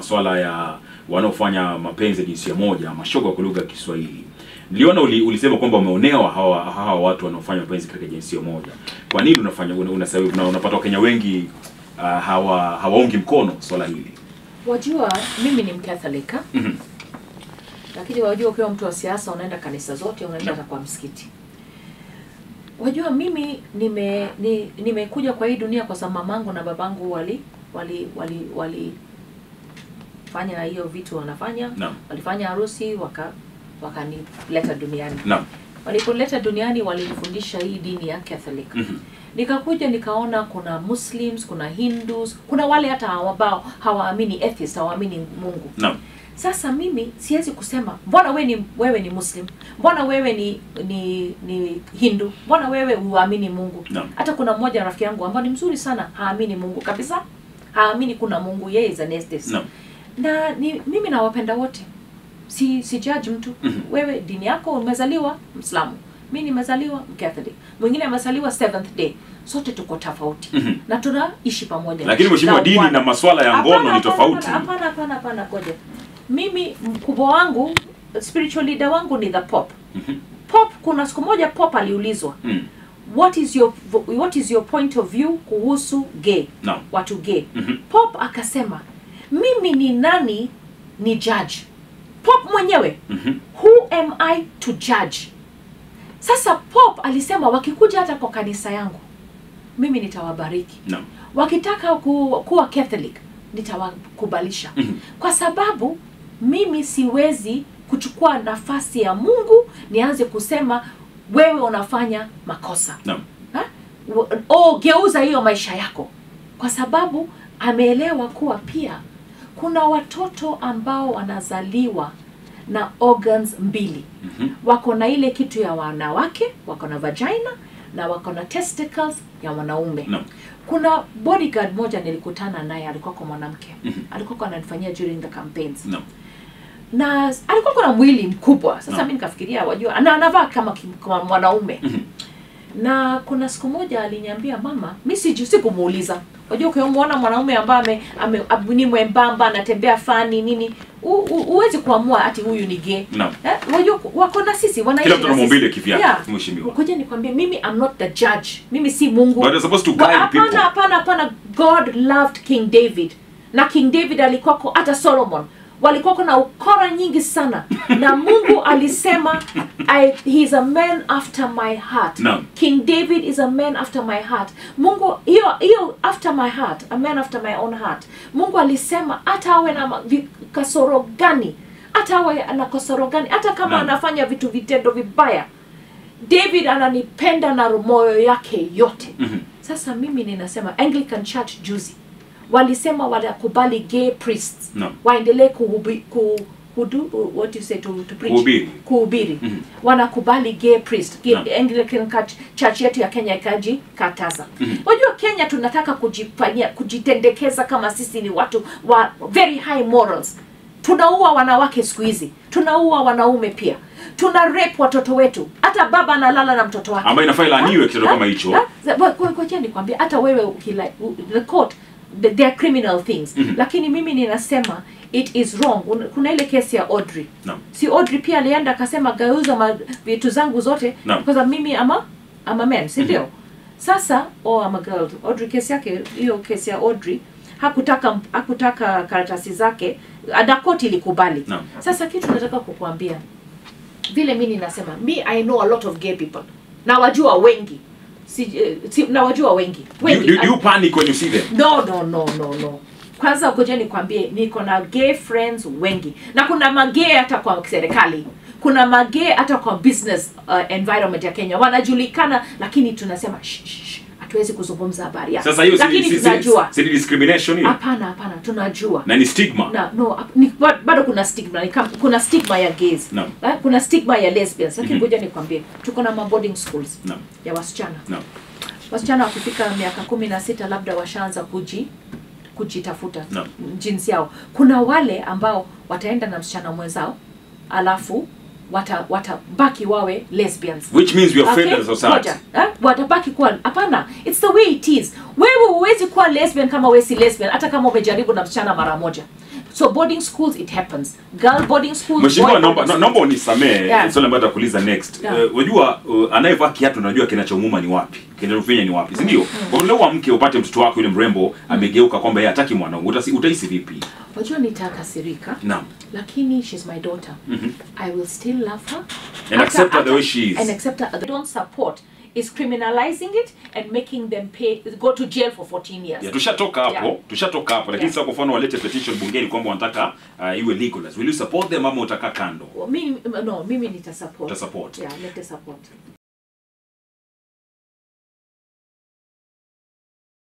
swala ya wanaofanya mapenzi ya jinsia moja mashoga kwa lugha ya Kiswahili. Niliona uli, ulisema kwamba umeonewa hawa hawa watu wanaofanya mapenzi katika jinsia moja. Kwa nini unafanya una, una, una, unapata Wakenya wengi uh, hawa hawaungi mkono swala hili? Wajua, mimi ni Mkatholika Mhm. lakini wajua, ukiwa mtu wa siasa unaenda kanisa zote, unaenda hata kwa msikiti. Wajua, mimi nime ni, nimekuja kwa hii dunia kwa sababu mamangu na babangu wali wali wali wali fanya hiyo vitu wanafanya, Naam. walifanya harusi waka wakanileta duniani. Naam. Walipoleta duniani walinifundisha hii dini ya Catholic. Mhm. Nikakuja nikaona kuna Muslims, kuna Hindus, kuna wale hata ambao hawaamini atheist, hawaamini Mungu. Naam. Sasa mimi siwezi kusema mbona wewe ni wewe ni Muslim, mbona wewe ni ni ni Hindu, mbona wewe huamini Mungu. Naam. Hata kuna mmoja rafiki yangu ambao ni mzuri sana, haamini Mungu kabisa, haamini kuna Mungu, yeye is an atheist. Naam. Na ni, mimi nawapenda wote, si si judge mtu. Mhm. Wewe dini yako umezaliwa Mslamu, mi nimezaliwa Mcatholic, mwingine amezaliwa Seventh Day, sote tuko tofauti Mhm. na tunaishi pamoja. Lakini mheshimiwa, Na dini Bwana. na masuala ya ngono Hapana, ni tofauti. hapana, Hapana, hapana, hapana, ngoja. Mimi mkubwa wangu spiritual leader wangu ni the Pope. Mhm. Pope, kuna siku moja Pope aliulizwa Mm. what is your what is your point of view kuhusu gay, Naam. watu gay. Mhm. Pope akasema mimi ni nani ni judge. Pope mwenyewe Mhm. who am I to judge? Sasa Pope alisema wakikuja hata kwa kanisa yangu mimi nitawabariki Naam. wakitaka ku, kuwa Catholic nitawakubalisha Mhm. kwa sababu mimi siwezi kuchukua nafasi ya Mungu nianze kusema wewe unafanya makosa Naam. ha? W- oh, geuza hiyo maisha yako kwa sababu ameelewa kuwa pia kuna watoto ambao wanazaliwa na organs mbili Mhm. wako na ile kitu ya wanawake wako na vagina na wako na testicles ya wanaume Naam. kuna bodyguard moja nilikutana naye alikuwa kwa mwanamke Mhm. alikuwa ananifanyia during the campaigns Naam. na alikuwa na mwili mkubwa sasa Naam. mi nikafikiria wajua na anavaa kama, ki- kama mwanaume Mhm. na kuna siku moja aliniambia mama mi siju sikumuuliza wajua ukimwona mwanaume ambaye ame, ame, ab- ni mwembamba anatembea fani nini u- u- huwezi kuamua ati huyu ni gay Naam. eh, wajua wako na sisi wanaishi Kila mtu na ana sisi. maumbile kivyake, Yeah. mheshimiwa. Ngoja nikwambie mimi I'm not the judge mimi si mungu But you're supposed to Wa- guide hapana people. hapana hapana god loved king david na king david alikuwako hata solomon walikuwako na ukora nyingi sana na mungu alisema I, he is a man after my heart Naam. king david is a man after my heart mungu hiyo hiyo after my heart a man after my own heart mungu alisema hata awe na ma- vi- kasoro gani hata awe na kasoro gani hata kama Naam. anafanya vitu vitendo vibaya david ananipenda na moyo yake yote Mhm. sasa mimi ninasema anglican church juzi walisema wanakubali gay priests Naam. waendelee kuhubi, ku, hudu, what do you say, to, to preach? Kuhubiri. kuhubiri Mhm. wanakubali gay priest Gay- Naam. anglican church, church yetu ya kenya ikajikataza Mhm. wajua kenya tunataka kujifanyia kujitendekeza kama sisi ni watu wa very high morals tunaua wanawake siku hizi tunaua wanaume pia tuna rape watoto wetu hata baba analala na mtoto wake Ambayo inafaa ilaaniwe kitendo kama hicho. koja nikwambia hata wewe ukila u- the court the, they are criminal things Mhm. lakini mimi ninasema it is wrong Un- kuna ile kesi ya audrey Naam. si audrey pia alienda akasema geuza ma- vitu zangu zote Naam. kwa sababu mimi ama ama men si ndio sasa oh, ama girl audrey kesi yake hiyo kesi ya audrey hakutaka hakutaka karatasi zake na koti ilikubali Naam. sasa kitu nataka kukuambia vile mi ninasema mi i know a lot of gay people nawajua wengi si, eh, si, nawajua wengi Do you, wengi do, do you panic when you see them? no no no no no kwanza ngoja nikwambie niko na gay friends wengi na kuna magay hata kwa serikali kuna magay hata kwa business uh, environment ya kenya wanajulikana lakini tunasema "Shh, shh, shh, hatuwezi kuzungumza habari yao Sasa hiyo si- lakini si- si- tunajua si ni discrimination hiyo? hapana hapana tunajua Na ni stigma. na no ap- ni, ba- bado kuna stigma ni kam- kuna stigma ya gays Naam. Eh, kuna stigma ya lesbians lakini Mhm. ngoja nikwambie tuko na maboarding schools Naam. ya wasichana Naam. wasichana wakifika miaka kumi na sita labda washaanza kuji kujitafuta Naam. jinsi yao kuna wale ambao wataenda na msichana mwenzao alafu wata watabaki wawe lesbians Which means we are Okay, failed as a society. ngoja, eh, watabaki kuwa hapana it's the way it is wewe huwezi kuwa lesbian kama wewe si lesbian hata kama umejaribu na msichana mara moja so boarding schools it happens girl boarding schools Mheshimiwa, boy naomba boarding na- naomba unisamee Yeah. swali ambalo nitakuuliza next. Yeah. Eh, Wajua uh, anayevaa kiatu unajua kinachomuuma ni wapi? Kinachofinya ni wapi? Si ndio? Kwa hiyo leo amke upate mtoto wako yule mrembo amegeuka kwamba yeye hataki mwanangu. Utasi- Utahisi vipi? wajua nitakasirika Naam. lakini she's my daughter i will still love her And accept her the way she is. and accept her I don't support is criminalizing it and making them pay go to jail for 14 years Ya, tushatoka hapo, Yeah. tushatoka hapo lakini Yeah. sasa kwa mfano walete petition bungeni kwamba wanataka uh, iwe legalized. Will you support them ama utakaa kando? mimi no mimi nitasupport Utasupport. yeah nitasupport